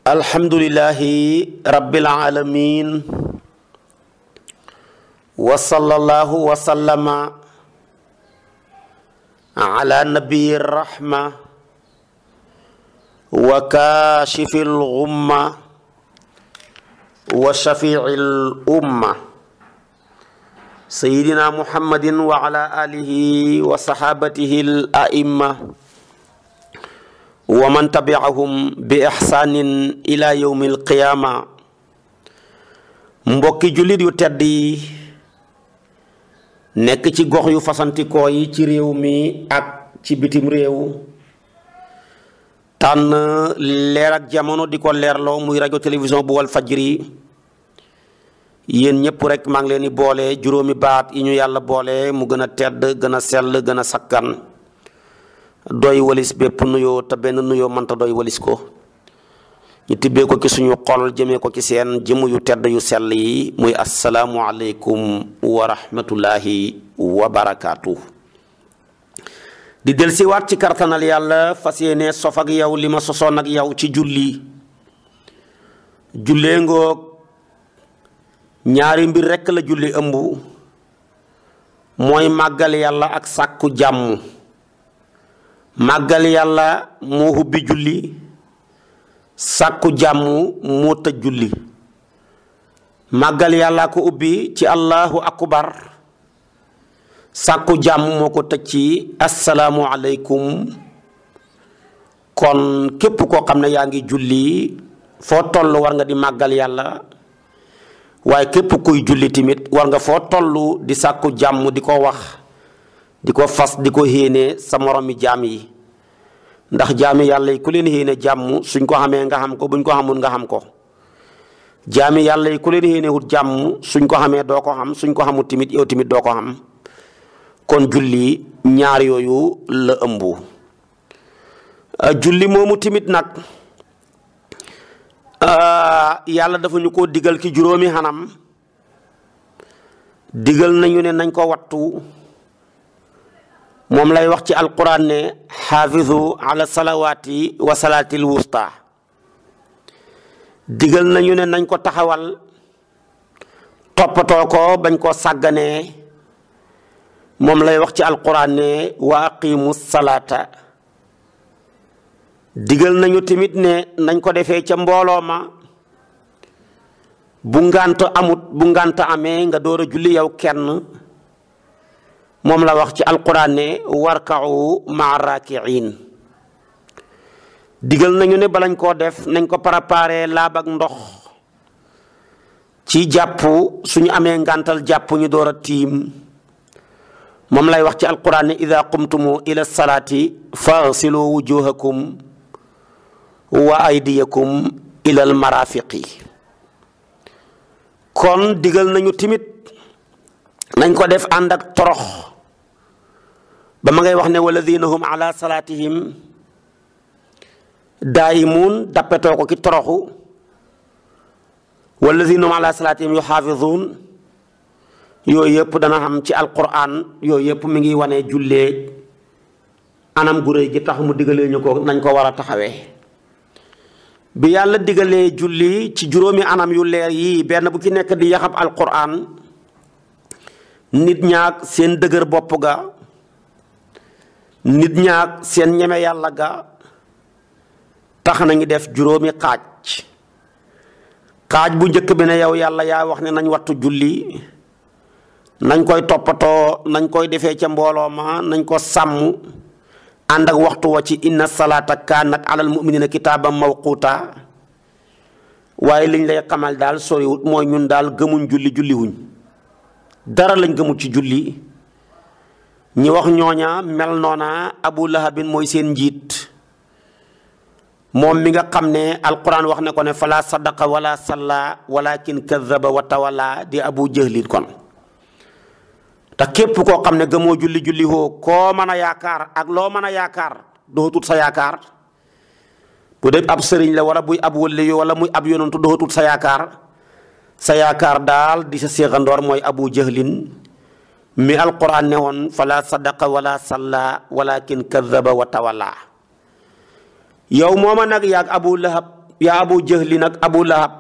alhamdulilahi rabbil alamin wa sallallahu wa sallama ala nabiyi rahma wa kaashifi lgumma wa shafii lumma sayidina muhammadin wa ala alihi wa sahabatihi al aimma wa man tabiahum bi ixsaanin ila yowmi alqiyaama mbokki jullit yu tedd yi nekk ci gox yu fasantikoo yi ci réew mi ak ci bitim réew tànn leer ak jamono di ko leerloo muy rajo télévision bu wal fajri yéen ñëpp rek maa ngi leen di boole juróomi baat yi ñu yàlla boole mu gën a tedd gën a sell gën a sakkan doy walis bépp nuyoo te benn nuyoo mënta doy walis ko ñu tibbee ko ci suñu xol jëmee ko ci seen jëmm yu tedd yu sell yi muy asalaamualeykum wa rahmatullahi wa barakaatu. di del si waat ci kartanal yàlla fas yéene sof ak yow li ma sosoon ak yow ci julli jullee ngoog ñaari mbir rekk la julli ëmb mooy màggal yàlla ak sàkku jàmm màggal yàlla moo hubbi julli sàkku jàmm moo tëj julli màggal yàlla ko ubbi ci allahu akbar sàkku jàmm moo ko tëj ci asalaamu aleykum kon képp koo xam ne yaa ngi julli foo toll war nga di màggal yàlla waaye képp kuy julli tamit war nga foo toll di sàkku jàmm di ko wax di ko fas di ko héene sa moromi jaam yi ndax jaami yàlla yi ku leen héene jàmm suñ ko xamee nga xam ko buñ ko xamul nga xam ko jaami yàlla yi ku leen héene wut jàmm suñ ko xamee doo ko xam suñ ko xamul tamit yow tamit doo ko xam kon julli ñaar yooyu la ëmb julli moomu tamit nag yàlla dafa ñu ko digal ci juróomi xanam digal nañu ne nañ ko wattu moom lay wax ci alquran ne xaafizu ala salawaati wa salaatil wusta digal nañu ne nañ ko taxawal toppatoo ko bañ koo sàgganee moom lay wax ci alquran ne wa aqimu salaata digal nañu tamit ne nañ ko defee ca mbooloo ma bu ngànt amut bu ngànt amee nga door a julli yow kenn moom la wax ci alquran ne warkau maa raakiin digal nañu ne balañ koo def nañ ko préparé laab ak ndox ci jàpp suñu amee ngàntal jàpp ñu door a tiim moom lay wax ci alquran ne ida qumtumu ila salaati faghsilu wujuhakum wa aydiyakum ila al marafiqi kon digal nañu timit nañ ko def ànd ak torox ba ma ngay wax ne walladina hum ala salaatihim daayimuun dappetoo ko ki toroxu walladina hum ala salaatihim yuxaafizuun yooyu yëpp dana xam ci alquran yooyu yëpp mi ngi wane jullee anam gu rëy gi tax mu digalee ñu ko nañ ko war a taxawee bi yàlla digalee julli ci juróomi anam yu leer yii benn bu ci nekk di yaxab alquran nit ñaak seen dëgër bopp ga nit ñaak seen ñeme yàlla ga tax nañu def juróomi xaaj xaaj bu njëkk bi ne yow yàlla yaa wax ne nañ wattu julli nañ koy toppatoo nañ koy defee ca mbooloo ma nañ ko sàmm ànd ak waxtu wa ci inna salaata kaanat alal muminina kitaaban mawquuta waaye liñ lay xamal daal soriwut mooy ñun daal gëmuñ julli julli wuñ dara lañ gëmul ci julli ñi wax ñooña mel noona abu lahabin mooy seen njiit moom mi nga xam ne alquran wax ne ko ne fala sadaqa wala salla walakin kadaba wa tawalla di abu jahlin kon te képp koo xam ne gëmoo julli julli hoo koo mën a yaakaar ak loo mën a yaakaar doxatut sa yaakaar bu dee ab sëriñ la wala buy ab wëlle wala muy ab yonantu doxatut sa yaakaar sa yaakaar daal di sa séexandoor mooy abu jahlin mi alquran ne woon fala sadaqa wala salla walakin kadaba wa tawalla yow mooma nag yaag abu lahab yaa abu jahli nag abu lahab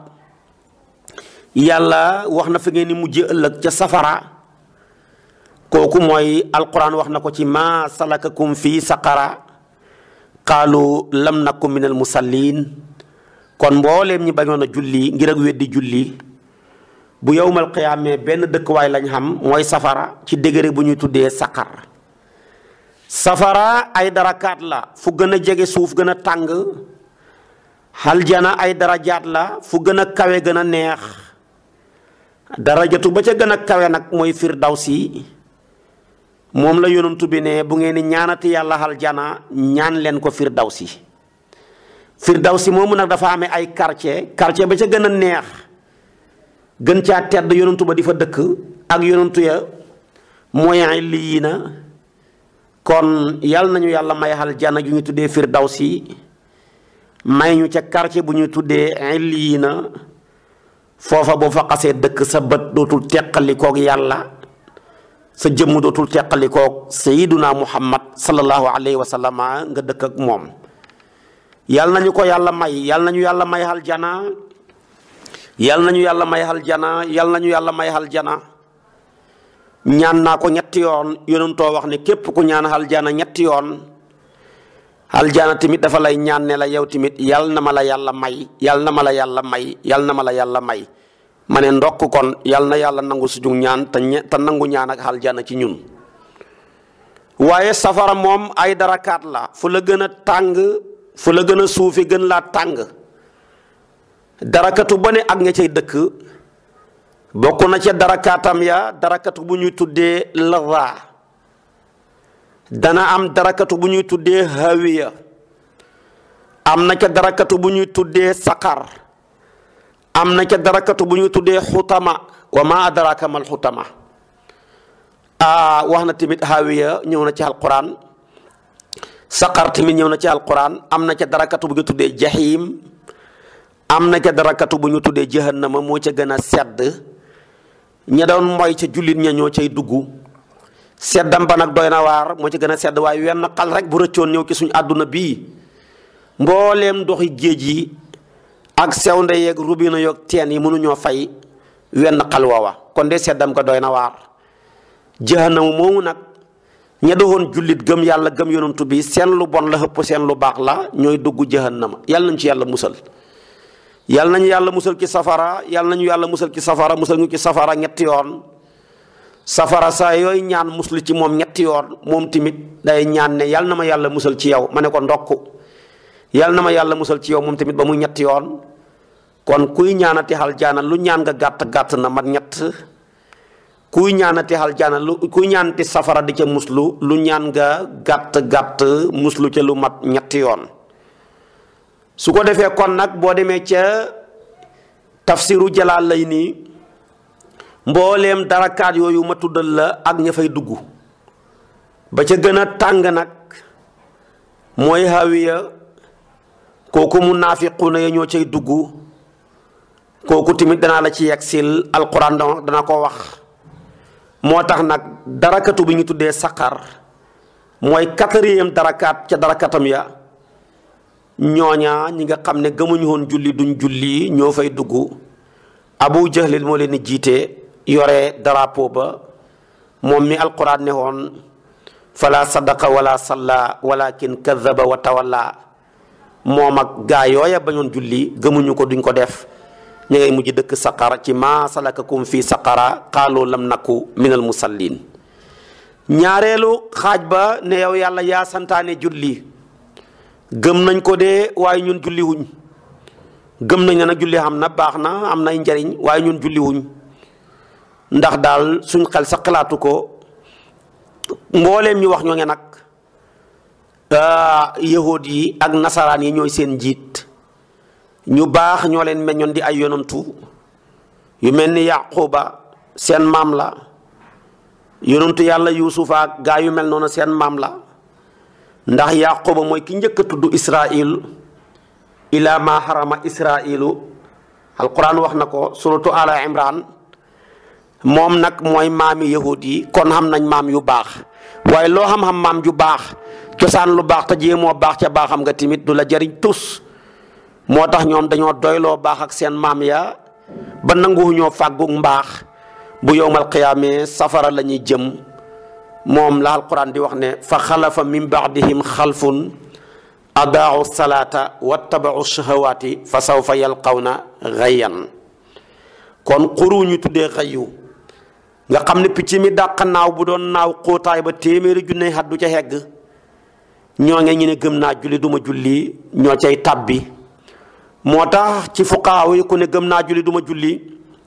yàlla wax na fa ngeen ni mujj ëllëg ca safara kooku mooy alquran wax na ko ci ma salakakum fii saqara qaalu lam naku min al musallin kon mbooleem ñi bañoon a julli ngir ak weddi julli bu yowmal qiyaamee benn dëkkuwaay lañ xam mooy safara ci degré bu ñuy tuddee saqar safara ay darakaat la fu gën a jege suuf gën a tàng aljana ay darajaat la fu gën a kawe gën a neex darajatu ba ca gën a kawe nag mooy firdawsi moom la yonantu bi ne bu ngeen di ñaanati yàlla aljana ñaan leen ko firdawsi firdawsi moomu nag dafa amee ay quartier quartier ba ca gën a neex gën caa tedd yonantu ba di fa dëkk ak yonantu ya mooy lii na kon yal nañu yàlla may aljana ju ñu tuddee firdawsi may ñu ca quartier bu ñuy tuddee lii na foofa boo fa xasee dëkk sa bët dootul teqalikoog yàlla sa jëmm dootul teqalikoog sayiduna muhammad sallallahu alayhi wa sallama nga dëkk ak moom yal nañu ko yàlla may yal nañu yàlla may aljana yal nañu yàlla may aljana yal nañu yàlla may aljana ñaan naa ko ñetti yoon yonentoo wax ne képp ku ñaan aljana ñetti yoon aljana tamit dafa lay ñaan ne la yow tamit yal na ma la yàlla may yal na ma la yàlla may yal na ma la yàlla may ma ne ndokk kon yal na yàlla nangu suñu ñaan te te nangu ñaan ak aljana ci ñun waaye safara moom ay darakaat la fu la gën a tàng fu la gën a suufi gën laa tàng darakatu ba ne ak ña cay dëkk bokk na ca darakaatam ya darakatu bu ñuy tuddee laza dana am darakatu bu ñuy tuddee hawiya am na ca darakatu bu ñuy tuddee saqar am na ca darakatu bu ñuy tuddee xutama wa ma adraka mal xutama a wax na tamit hawiya ñëw na ci alquran saqar tamit ñëw na ci alquran am na ca darakatu bu ñu tuddee jahim am na ca darakatu bu ñu tuddee jahannama moo ca gën a sedd ña doon mooy ca jullit ña ñoo cay dugg seddam ba nag doy na waar moo ci gën a sedd waaye wenn xal rek bu rëccoon ñëw ci suñu àdduna bii mbooleem ndoxi géej yi ak sewnde yeeg rubina yoog teen yi mënuñoo fay wenn xal woowa kon de seddam ko doy na waar jahannama moomu nag ña doon jullit gëm yàlla gëm yonantu bi seen lu bon la xëpp seen lu baax la ñooy dugg jahannama yàlla nañ ci yàlla musal yàlla nañu yàlla musal ci safara yàlla nañu yàlla musal ci safara musal ñu ci safara ñetti yoon safara saa yooyu ñaan muslu ci moom ñetti yoon moom tamit day ñaan ne yàlla na ma yàlla musal ci yow ma ne ko ndokk yàlla na ma yàlla musal ci yow moom tamit ba mu ñetti yoon kon kuy ñaanati aljana lu ñaan nga gàtt gàtt na mat ñett kuy ñaanati aljana lu kuy ñaanati safara di ca muslu lu ñaan nga gàtt gàtt muslu ca lu mat ñetti yoon su ko defee kon nag boo demee ca tafsiru jalaal lay nii mbooleem darakaat yooyu ma tuddal la ak ña fay dugg ba ca gën a tàng nag mooy hawiya kooku munaafiquuna ya ñoo cay dugg kooku tamit danaa la ci yegsil alquran dana ko wax moo tax nag darakatu bi ñu tuddee saqar mooy quatrième darakaat ca darakatam ya ñooña ñi nga xam ne gëmuñu woon julli duñ julli ñoo fay dugg abu jahlil moo leen di jiite yore drapeau ba moom mi alquran ne woon fala sadaqa wala salla walakin kadaba wa tawalla moom ak gaa yooya bañoon julli gëmuñu ko duñ ko def ñu ngay mujj dëkk saqara ci ma salakakum fi saqara qaalu lam naku min al musallin ñaareelu xaaj ba ne yow yàlla yaa santaane julli gëm nañ ko de waaye ñun julli wuñ gëm nañ ne nag julli xam na baax na am nay njariñ waaye ñun julli wuñ ndax daal suñ xel sa xalaatu ko mbooleem ñu wax ñoo nge nag yahud yi ak nasaraan yi ñooy seen njiit ñu baax ñoo leen meññoon di ay yonantu yu mel ni yaquba seen maam la yonantu yàlla yuusufa ak gaa yu mel noonu seen maam la ndax yaquba mooy ki njëkk a tudd israil ila ma harama israilu alquran wax na ko suratu ala imran moom nag mooy maami yahud yi kon xam nañ maam yu baax waaye loo xam-xam maam ju baax cosaan lu baax te jéemoo baax ca baaxam nga tamit du la jariñ tus moo tax ñoom dañoo doyloo baax ak seen maam ya ba nanguwuñoo fàggug mbaax bu yowmal qiyaamee safara la ñuy jëm moom la alquran di wax ne fa xalafa min baadihim xalfun adaau salaata wattabau shahawaati fa sawfa yalqawna xayyan kon xuru ñu tuddee xayu nga xam ne picc mi dàq naaw bu doon naaw xóotaay ba téeméeri junne xat du ca hegg ñoo nge ñu ne gëm naa julli duma julli ñoo cay tàbbi moo tax ci fuqaaw yi ku ne gëm naa julli duma julli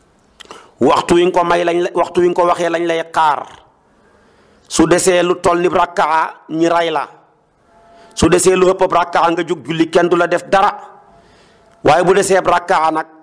waxtu wi nga ko may lañ la waxtu wi nga ko waxee lañ lay xaar su desee lu toll ni rakkaa ñi ray la su desee lu ëpp rakkaa nga jóg julli kenn du la def dara waaye bu desee rakkaa nag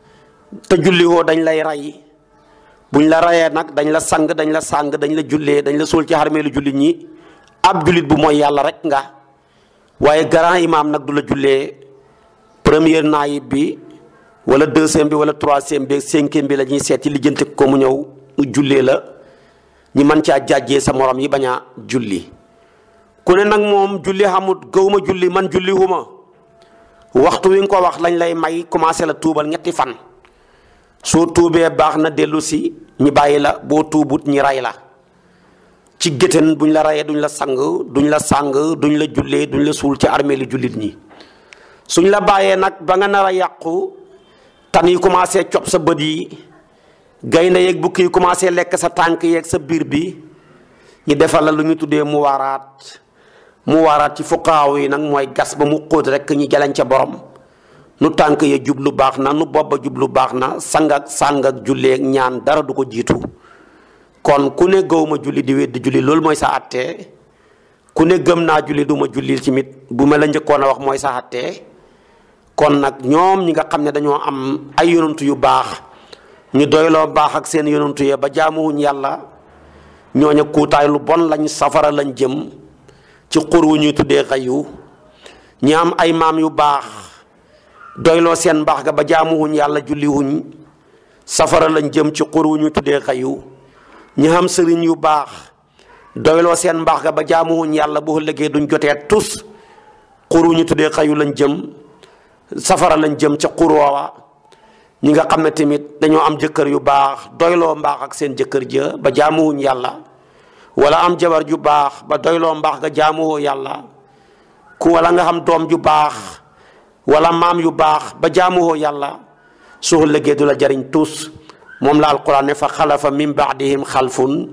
te julli woo dañ lay ray buñ la rayee nag dañ la sang dañ la sàng dañ la jullee dañ la suul ci xarmeelu jullit ñi ab jullit bu mooy yàlla rek nga waaye grand imam nag du la jullee première naayib bi wala deuxième bi wala troisième bi cinquième bi la ñuy seet ci lijjanti ko mu ñëw mu jullee la ñi mën caa jàjjee sa morom yi bañ a julli ku ne nag moom julli xamut gëwuma julli man julli huma waxtu wi nga ko wax lañ lay may commencé la tuubal ñetti fan soo tuubee baax na dellu si ñi bàyyi la boo tuubut ñi ray la ci géttan buñ la rayee duñ la sang duñ la sang duñ la jullee duñ la suul ci armée li jullit ñi suñ la bàyyee nag ba nga nar a yàqu tan yi commencé cob sa bët yi gaynde yeeg bukki yi commencé lekk sa tànk yeeg sa biir bi ñu defal la lu ñu tuddee mu waaraat mu waaraat ci fuqaaw yi nag mooy gas ba mu xóot rek ñi jaleñ ca borom nu tànk ya jublu baax na nu bopp ba jublu baax na sang ak sàng ak julleeg ñaan dara du ko jiitu kon ku ne gëw ma julli di weddi julli loolu mooy sa attee ku ne gëm naa julli du ma julli ci mit bu ma la njëkkoon a wax mooy sa attee kon nag ñoom ñi nga xam ne dañoo am ay yonantu yu baax ñu doyloo baax ak seen yonantu ya ba jaamuwuñ yàlla ñooña kuutaay lu bon lañ safara lañ jëm ci xur wu ñuy tuddee xayu ñi am ay maam yu baax doyloo seen mbaax ga ba jaamuwuñ yàlla julliwuñ safara lañ jëm ci xur wu ñuy tuddee xayu ñi am sëriñ yu baax doyloo seen mbaax ga ba jaamuwuñ yàlla bu ëllëgee duñ jotee tus xur wu ñu tuddee xayu lañ jëm safara lañ jëm ca xur woowa ñi nga xam ne tamit dañoo am jëkkër yu baax doyloo mbaax ak seen jëkkër ja ba jaamuwuñ yàlla wala am jabar ju baax ba doyloo mbaax ga jaamuwoo yàlla ku wala nga xam doom ju baax wala maam yu baax ba jaamuwoo yàlla soo lëggee du la jariñ tus moom la alquran ne fa xalafa min baadihim xalfun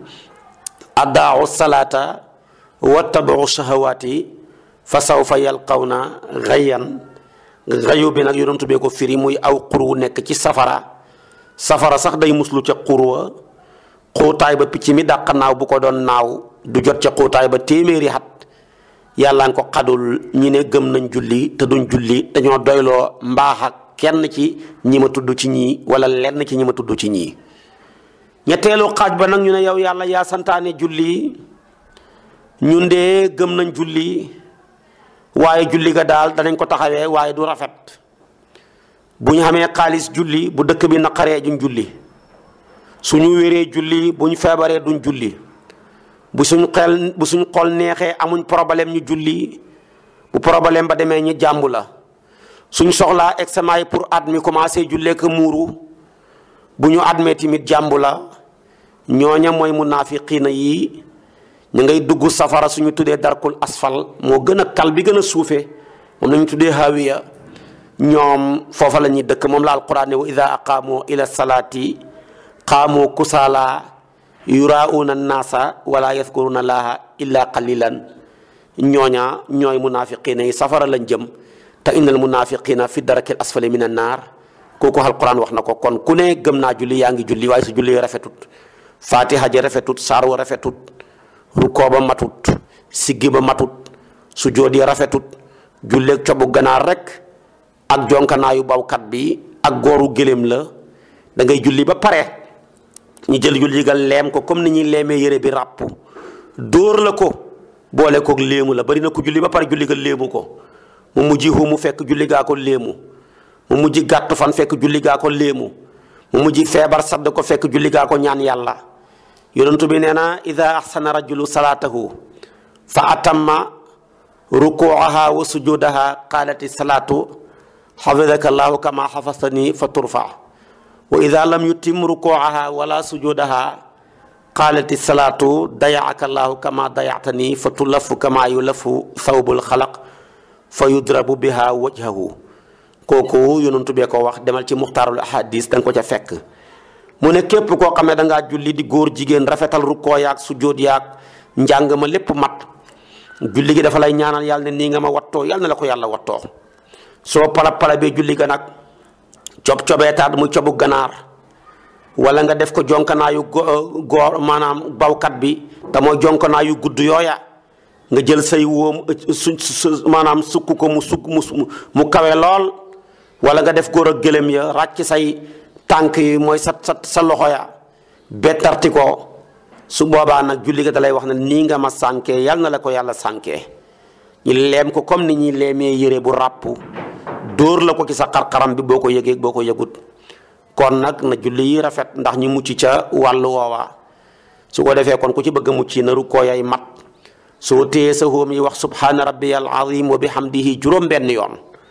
addaau salaata wattabau shahawaati fa sawfa yalqawna xayyan xayu bi nag yonentu bee ko firi muy aw xur wu nekk ci safara safara sax day muslu ca xur wa xóotaay ba picc mi dàq naaw bu ko doon naaw du jot ca xóotaay ba téeméeri xat yàlla nga ko xadul ñi ne gëm nañ julli te duñ julli dañoo doyloo mbaax ak kenn ci ñi ma tudd ci ñii wala lenn ci ñi ma tudd ci ñii ñetteelu xaaj ba nag ñu ne yow yàlla yaa santaane julli ñun de gëm nañ julli waaye julli ga daal danañ ko taxawee waaye du rafet bu ñu xamee xaalis julli bu dëkk bi naqaree duñ julli suñu wéree julli bu ñu feebaree duñ julli bu suñ xel bu suñ xol neexee amuñ problème ñu julli bu problème ba demee ñu jàmbu la suñ soxlaa examen yi pour at mi commencé jullee ko muuru bu ñu admee tamit jàmbu la ñooña mooy munaafiqiina yi ñu ngay dugg safara suñu tuddee darkul asfal moo gën a kal bi gën a suufe moom la ñu tuddee hawiya ñoom foofa la ñuy dëkk moom la alquran ne wa ida aqaamu ila salaati qaamu kusaala yuraauuna annaasa wala yadkuruna allaha illa qalilan ñooña ñooy munaafiqiina yi safara lañ jëm te innal munaafiqiina fi darakil asfali min annaar kooku alquran wax na ko kon ku ne gëm naa julli yaa ngi julli waaye su julli rafetut fatiha ja rafetut saar wa rafetut rukkoo ba matut siggi ba matut su joodi rafetut julleeg cobu ganaar rek ak jonkanaayu bawkat bi ak gooru gëléem la da ngay julli ba pare ñu jël julli ga leem ko comme ni ñuy leemee yére bi ràpp dóor la ko boole koog léemu la bari na ko julli ba pare julli ga léemu ko mu mujj mu fekk julli gaa ko léemu mu mujj gàtt fan fekk julli gaa ko léemu mu mujj feebar sadd ko fekk julli gaa ko ñaan yàlla yonentu bi nee na ida axsana rajulu salaatahu fa atamma rukuaha wa sujudaha qaalati salaatu xafidaka allahu kama xafastani fa turfa wa ida lam yutim rukuaha wala sujudaha qaalati salaatu dayaaka allahu kama dayatani fa tulafu kama yulafu thawbul xalaq fa yudrabu biha wajhahu kooku yonentu bee ko wax demal ci muxtaarul ahadis da nga ko ca fekk mu ne képp koo xam ne da ngaa julli di góor jigéen rafetal rukkoo yaag sujjóot yaag njàng ma lépp mat julli gi dafa lay ñaanal yàlla ne nii nga ma wattoo yàlla na la ko yàlla wattoo soo pala pala bee julli ga nag cob cobeetaat muy cobu ganaar wala nga def ko jonkanaayu góor maanaam bawkat bi te mooy jonkanaayu gudd yooya nga jël say wóom su maanaam sukk ko mu sukk mu mu kawe lool wala nga def góor ak gëlëm ya ràcc say tànk yi mooy sa sa sa loxo ya bettarti ko su boobaa nag julli ga da lay wax ne nii nga ma sànkee yal na la ko yàlla sànkee ñu leem ko comme ni ñuy leemee yére bu ràpp dóor la ko ci sa xar-xaram bi boo ko yëgee boo ko yëgut kon nag na julli yi rafet ndax ñu mucc ca wàllu woowa su ko defee kon ku ci bëgg a mucc na rukkoo yay mat soo téye sa hóom yi wax subhaana rabbiyal azim wa bihamdihi juróom benn yoon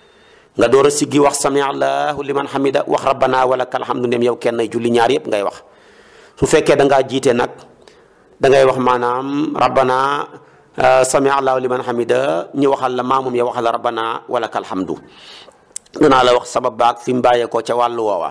nga door a siggi wax sami allahu liman hamida wax rabbana wa lakal hamdu ndem yow kenn julli ñaar yëpp ngay wax su fekkee da ngaa jiite nag da ngay wax maanaam rabbana sami allahu liman hamida ñu waxal la maamum ya waxal la rabbana wa lakal hamdu danaa la wax sabab baag fi mu bàyyeekoo ca wàllu woowa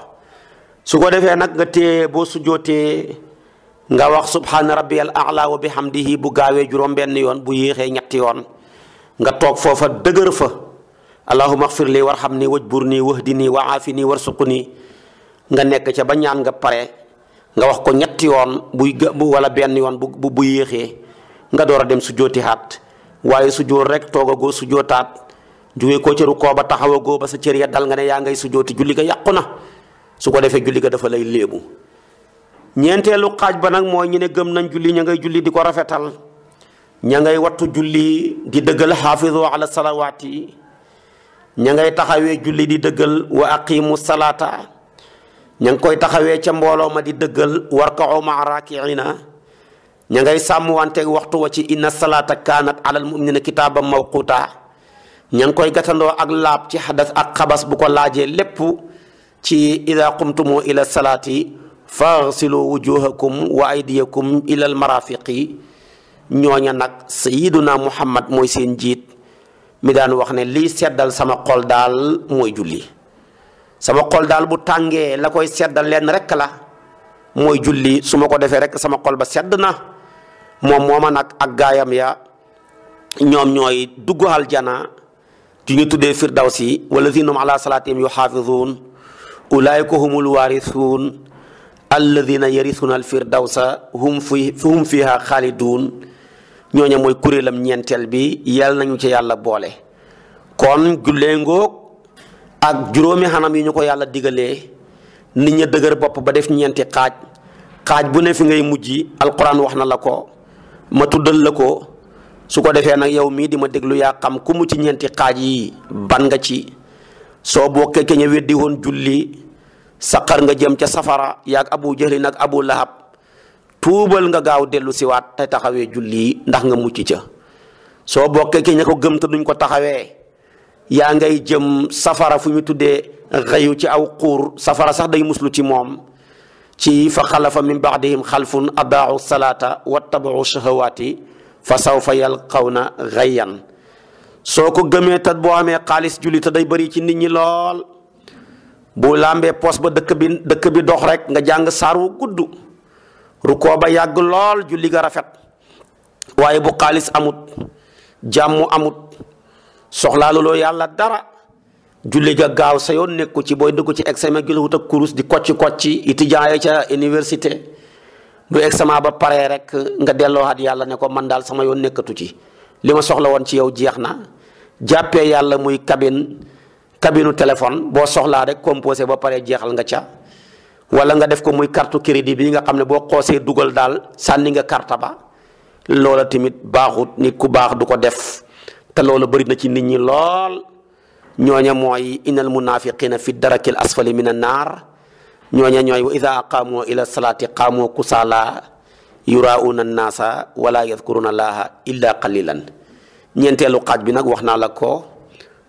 su ko defee nag nga téye boo sujjootee nga wax subhaana rabbiyal a'la wa bihamdihi bu gaawee juróom benn yoon bu yéexee ñetti yoon nga toog foofa dëgër fa allahumma xfir li warxam ni wajbur nii wahdi nii wa aafi nii warsuqu nii nga nekk ca ba ñaan nga pare nga wax ko ñetti yoon buy bu wala benn yoon bu bu yéexee nga door a dem sujjooti haat waaye sujjoot rek toogagoo sujjootaat jóge ko ca rukkoo ba taxawagoo ba sa cër ya dal nga ne yaa ngay sujjooti julli ga yàqu na su ko defee julli ga dafa lay léebu ñeenteelu xaaj ba nag mooy ñu ne gëm nañ julli ña ngay julli di ko rafetal ña ngay wattu julli di dëggal xaafizu ala salawaati ña ngay taxawee julli di dëggal wa aqimu salaata ña ngi koy taxawee ca mbooloo ma di dëggal warka'u maa raakiina ña ngay sàmm wanteeg waxtu wa ci inna salaata kaanat alal mu'minina kitaaban mawquuta ña ngi koy gatandoo ak laab ci xadas ak xabas bu ko laajee lépp ci ida qumtumu ila salaati faghsilu wujuhakum wa aydiyakum ila al marafiqi ñooña nag sayiduna muhammad mooy seen jiit mi daan wax ne lii seddal sama xol daal mooy julli sama xol daal bu tàngee la koy seddal leen rek la mooy julli su ma ko defee rek sama xol ba sedd na moom mooma nag ak gaayam ya ñoom ñooy dugg aljana ju ñu tuddee firdawsi walladina hum ala salaatihim yuxaafizuun ulaayika humul waarisuun alladina yarisuuna alfirdawsa hum fi hum fiha xaaliduun ñooña mooy kuréelam ñeenteel bi yàlla nañu ci yàlla boole kon jullee ngoog ak juróomi xanam yi ñu ko yàlla digalee nit ña dëgër bopp ba def ñeenti xaaj xaaj bu ne fi ngay mujj alquran wax na la ko ma tuddal la ko su ko defee nag yow mii di ma déglu yaa xam ku mu ci ñeenti xaaj yi ban nga ci soo bokkee ke ña weddi woon julli saqar nga jëm ca safara yaag abu jahli nag abu lahab tuubal nga gaaw dellu siwaat te taxawee julli ndax nga mucc ca soo bokkee ke ña ko gëm te duñ ko taxawee yaa ngay jëm safara fu ñu tuddee xëyu ci aw xuur safara sax day muslu ci moom ci fa xalafa min baadihim xalfun adaau salaata wattabau shahawaati fa sawfa yalqawna xayyan soo ko gëmee te boo amee xaalis julli te day bëri ci nit ñi lool bu làmbee poos ba dëkk bi dëkk bi dox rek nga jàng saar wu gudd rukkoo ba yàgg lool julli ga rafet waaye bu xaalis amut jàmm amut soxlaaluloo yàlla dara julli ga gaaw sa yoon nekku ci booy dugg ci examen gi la wut ak kurus di kocci kocci étudiant ya ca université bu examen ba paree rek nga delloowaat yàlla ne ko man daal sama yoon nekkatu ci li ma soxla woon ci yow jeex na jàppee yàlla muy cabine cabine téléphone boo soxlaa rek composé ba pare jeexal nga ca wala nga def ko muy carte crédit bi nga xam ne boo xoosee dugal daal sànni nga carte ba loola tamit baaxut nit ku baax du ko def te loola bëri na ci nit ñi lool ñooña mooy innal munafiqina fi darakil asfali min an naar ñooña ñooy wa ida aqaamoo ila salaati qaamoo kusaala yurauna annaasa wala yadkuruna allaha illa qalilan ñeenteelu xaaj bi nag wax naa la ko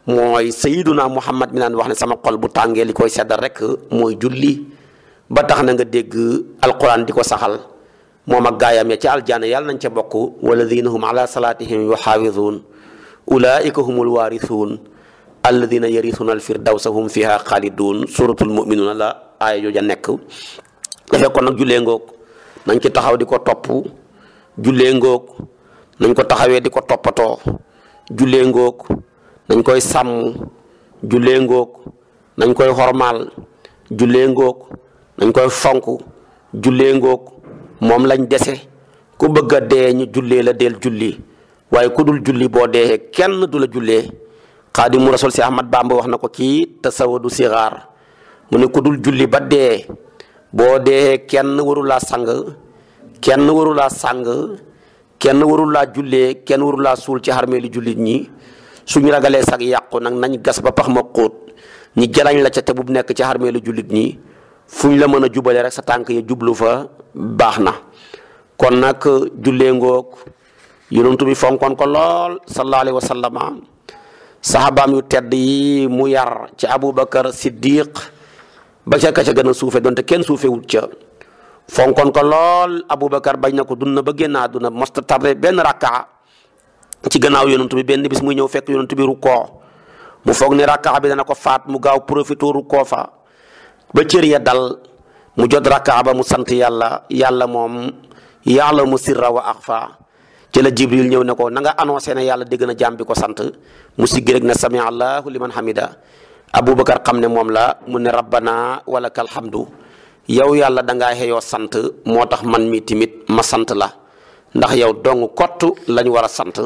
mooy sayiduna muhammad mi naan wax ne sama xol bu tàngee li koy seddal rek mooy julli ba tax na nga dégg alquran di ko saxal moom ak gaayam ya ca aljaana yàlla nañ ca bokk walladina hum ala salatihim yuxaafizuun ulaika humul waarisuun alladina yarisuuna alfirdawsa hum fiha xaalidun suratul muminuuna la aaya jooja nekk dafay kon nag jullee ngoog nañ ci taxaw di ko topp jullee ngoog nañ ko taxawee di ko toppatoo jullee ngoog nañ koy sàmm jullee ngoog nañ koy xormaal jullee ngoog nañ koy fonk jullee ngoog moom lañ dese ku bëgg a dee ñu jullee la del julli waaye ku dul julli boo dee kenn du la jullee xaadimu rasul si ahmad bamba wax na ko ci tasawadu sixaar mu ne ku dul julli ba dee boo dee kenn warulaa sang kenn warulaa sang kenn warulaa jullee kenn warulaa suul ci xarmeeli jullit ñi suñu ragalee sag yàqu nag nañ gas ba pax ma xóot ñi jalañ la ca te bu nekk ci xarmeelu jullit ñi fu ñu la mën a jubale rek sa tànk ya jublu fa baax na kon nag jullee ngoog yonentu bi fonkoon ko lool sallallahu alayhi wa sallama saxaabaam yu tedd yi mu yar ci aboubacar siddiq ba ca ka ca gën a suufe donte kenn suufewut ca fonkoon ko lool aboubacar bañ na ko dund na ba génn àdduna mosta tardé benn rakka ci gannaaw yonentu bi benn bis muy ñëw fekk yonentu bi rukkoo mu foog ne rakka bi dana ko faat mu gaaw profité rukkoo fa ba cër ya dal mu jot rakka ba mu sant yàlla yàlla moom yàlla mu sirra wa axfa ci la jibril ñëw ne ko na nga annoncé ne yàlla dégg na jaam bi ko sant mu siggi rek ne sami allahu liman hamida aboubacar xam ne moom la mu ne rabbana walakal hamdu yow yàlla dangaa xeyoo sant moo tax man mi timit ma sant la ndax yow dong kott lañ war a sant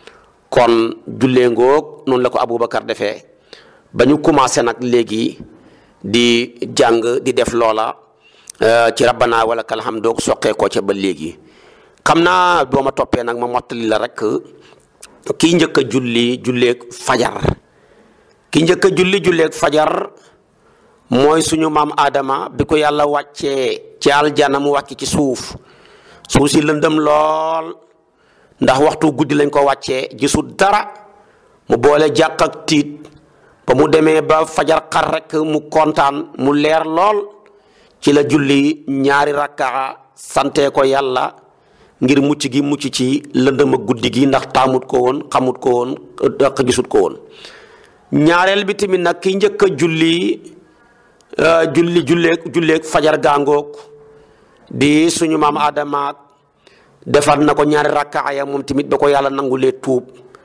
kon jullee ngoog noonu la ko aboubacar defee ba ñu commencé nag léegi di jàng di def loola ci rabbana walakal hamdu soqee ko ca ba léegi xam naa boo ma toppee nag ma mottali la rek kii njëkk a julli julleeg fajar ki njëkk a julli julleeg fajar mooy suñu maam Adama bi ko yàlla wàccee ci aljana mu wàcc ci suuf suuf si lëndëm lool ndax waxtu guddi lañ ko wàccee gisul dara mu boole jàq ak tiit ba mu demee ba fajar xar rek mu kontaan mu leer lool ci la julli ñaari rakkaa sante ko yàlla ngir mucc gi mucc ci lëndëm ak guddi gi ndax taamut ko woon xamut ko woon daq gisut ko woon ñaareel bi tamit nag ki njëkk a julli julli julleeg julleeg fajar gaangoog di suñu maam Adama defar na ko ñaari rakkaaya moom tamit ba ko yàlla nangulee tuub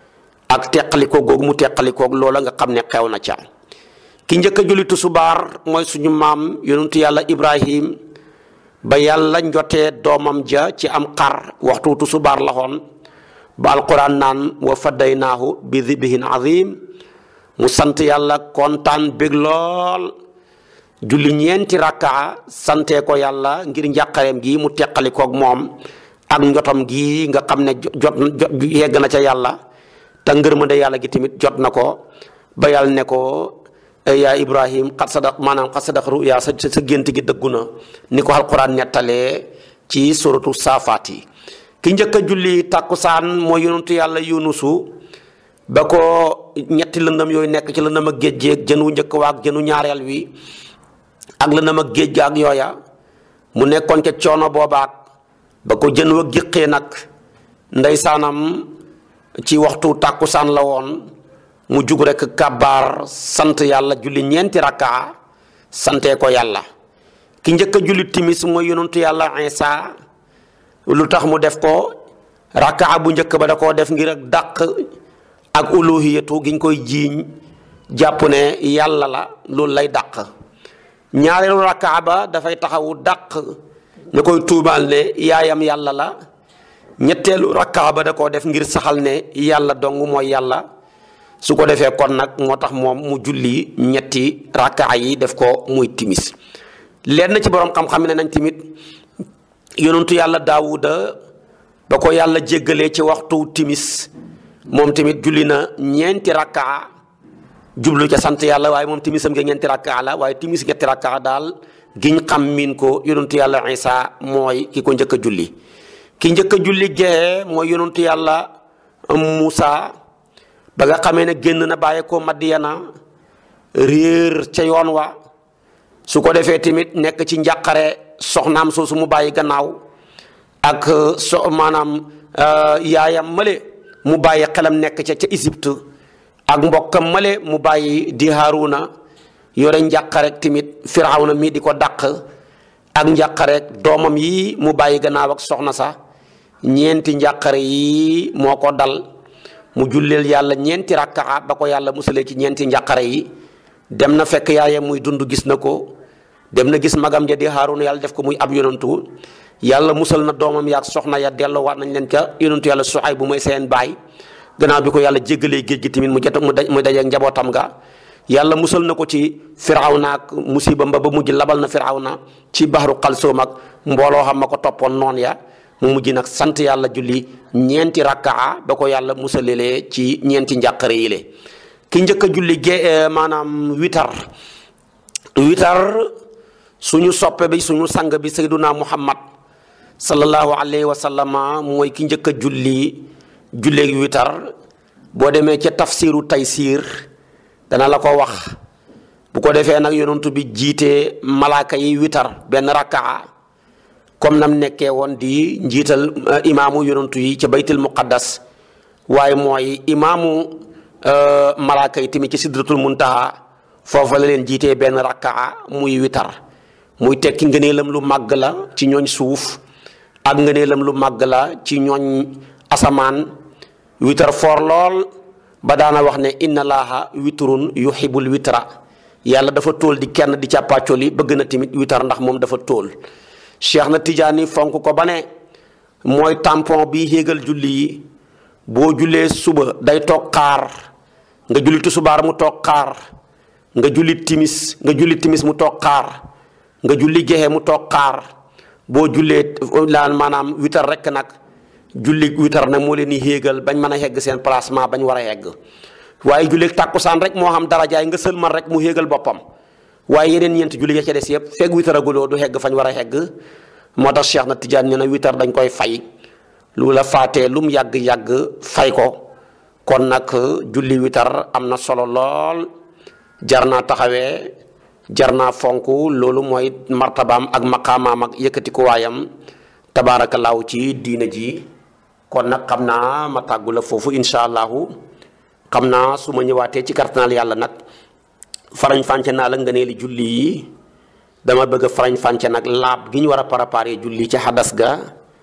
ak teqalikoo googu mu teqalikoog loola nga xam ne xew na ca ki njëkk a julli tusubaar mooy suñu maam yonentu yàlla Ibrahim ba yàlla njotee doomam ja ci am xar waxtu tusubaar la xoon ba alquran naan wa faddaynaahu bi dibhin azim mu sant yàlla kontaan bég lool julli ñeenti rakkaa sante ko yàlla ngir njàqareem gi mu teqalikoog moom ak njotam gi nga xam ne jot jot yegg na ca yàlla te ngërmande yàlla gi tamit jot na ko ba yàlla ne ko yaa ibrahim xat sadaq maanaam xat sadaq ruya sa sa gént gi dëggu na ni ko alquran nettalee ci suratu saafaat yi ki njëkk a julli tàkkusaan mooy yonentu yàlla yunusu ba ko ñetti lëndam yooyu nekk ci lëndam ak géej géej jën wu njëkk waak jënu ñaareel wi ak lëndam ak géej gaak yooya mu nekkoon ca coono boobaak ba ko jën wa giqee nag ndeysaanam ci waxtu tàkkusaan la woon mu jug rek kàbbaar sant yàlla julli ñeenti rakkaa sante ko yàlla ki njëkk a julli timis mooy yonentu yàlla Isa lu tax mu def ko rakkaa bu njëkk ba da koo def ngir ak dàq ak uluhiyatu giñ koy jiiñ jàpp ne yàlla la loolu lay dàq ñaareelu rakkaa ba dafay taxawu dàq ñu koy tuumaal ne yaayam yàlla la ñetteelu rakkaa ba da koo def ngir saxal ne yàlla dong mooy yàlla su ko defee kon nag moo tax moom mu julli ñetti rakkaa yi def ko muy timis lenn ci borom xam-xam ne nañ tamit yonentu yàlla daawuda ba ko yàlla jéggalee ci waxtu timis moom tamit julli na ñeenti rakkaa jublu ca sant yàlla waaye moom timisam nga ñeenti rakkaa la waaye timis ñetti rakkaa daal giñ xam miin ko yonentu yàlla Isa mooy ki ko njëkk a julli ki njëkk a julli gee mooy yonentu yàlla Muusa ba nga xamee ne génn na bàyyi ko Madiyana réer ca yoon wa su ko defee tamit nekk ci njàqare soxnaam soosu mu bàyyi gannaaw ak so maanaam yaayam male mu bàyyi xelam nekk ca ca Égypte ak mbokkam male mu bàyyi di Haaruna yore njàqarek tamit Firawna mii di ko dàq ak njàqarek doomam yi mu bàyyi gannaaw ak soxna sa ñeenti njàqare yi moo ko dal mu julleel yàlla ñeenti rakkaa ba ko yàlla musalee ci ñeenti njàqare yi dem na fekk yaayam muy dund gis na ko dem na gis magam ja di Haaruna yàlla def ko muy ab yonantu yàlla musal na doomam yaag soxna ya delloowaat nañ leen ca yonantu yàlla Suayb bu mooy seen baay gannaaw bi ko yàlla jéggalee géej gi tamit mu jot mu daj mu dajeeg njabootam nga yàlla musal na ko ci firawna ak musiba mba ba mujj labal na firawna ci baxaru xalsoom ak mbooloo xam ma ko toppoon noon ya mu mujj nag sant yàlla julli ñeenti rakkaa ba ko yàlla musalelee ci ñeenti njàqare yi le ki njëkk a julli ge maanaam witar witar suñu soppe bi suñu sang bi sayduna muhammad sallallahu alayhi wa sallama mooy ki njëkk a julli julleeg witar boo demee ca tafsiru taysiir dana la ko wax bu ko defee nag yonentu bi jiite malaaka yi witar benn rakkaa comme nam nekkee woon di njiital imaamu yonentu yi ca baytul muqaddas waaye mooy imaamu malaaka yi tamit ci sidratul muntaha foofa la leen jiitee benn rakkaa muy witar muy tekki ngëneelam lu màgg la ci ñooñ suuf ak ngëneelam lu màgg la ci ñooñ asamaan witar foor lool ba daana wax ne inna laaha witrun yuhibul witra yàlla dafa tóol di kenn di càppaacoli bëgg na tamit witar ndax moom dafa tóol cheikh na tijaani fonk ko ba ne mooy tampon bi yéegal julli yi boo jullee suba day toog xaar nga julli tusubaar mu toog xaar nga julli timis nga julli timis mu toog xaar nga julli gexe mu toog xaar boo jullee laan maanaam witar rekk nag julli witar nag moo leen di yéegal bañ mën a yegg seen placement bañ war a yegg waaye julli tàkkusaan rek moo xam darajaay nga sëlmal rek mu yéegal boppam waaye yeneen ñeenti julli ya ca des yëpp fekk witaraguloo du hegg fañ war a hegg moo tax Cheikh na Tijaan ñu ne witar dañ koy fay lu la faatee lu mu yàgg-yàgg fay ko kon nag julli witar am na solo lool jar naa taxawee jar naa fonk loolu mooy martabaam ak maqaamaam ak yëkkati ko waayam tabaarakallaahu ci diina ji kon nag xam naa ma tàggu la foofu incha allahu xam naa su ma ñëwaatee ci kartanaal yàlla nag farañ fànce naa la nga nee li julli yi dama bëgg a farañ fànce nag laab gi ñu war a préparer julli ca xadas ga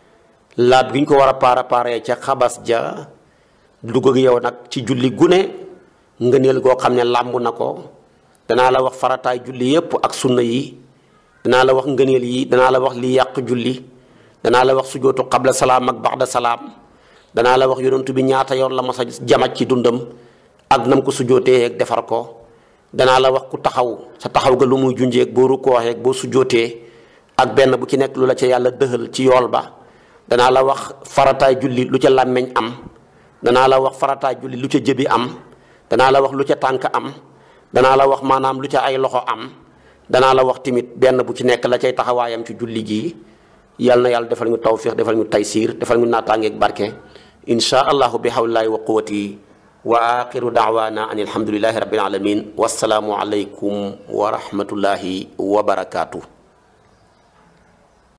laab gi ñu ko war a préparer ca xabas ja dugg ak yow nag ci julli gune ngëneel goo xam ne làmb na ko danaa la wax farataay julli yépp ak sunna yi danaa la wax ngëneel yi danaa la wax li yàq julli danaa la wax sujootu qabla salaam ak baxda salaam danaa la wax yonentu bi ñaata yoon la mas a jamaj ci dundam ak nam ko sujootee ak defar ko danaa la wax ku taxaw sa taxaw ga lu muy junjeeg boo rukkooxee boo sujootee ak benn bu ci nekk lu la ca yàlla dëxal ci yool ba danaa la wax farataay julli lu ca làmmeñ am danaa la wax farataay julli lu ca jëbi am danaa la wax lu ca tànk am danaa la wax maanaam lu ca ay loxo am danaa la wax tamit benn bu ci nekk la cay taxawaayam ci julli gi yal na yàlla defal ñu tawfiq defal ñu taysiir defal ñu naataangeeg barke insha allahu bi hawlillaahi wa quwwati wa axiru daawaana an alhamdulillahi rabbil alamin wassalaamu alaykum wa rahmatullahi wa barakaatu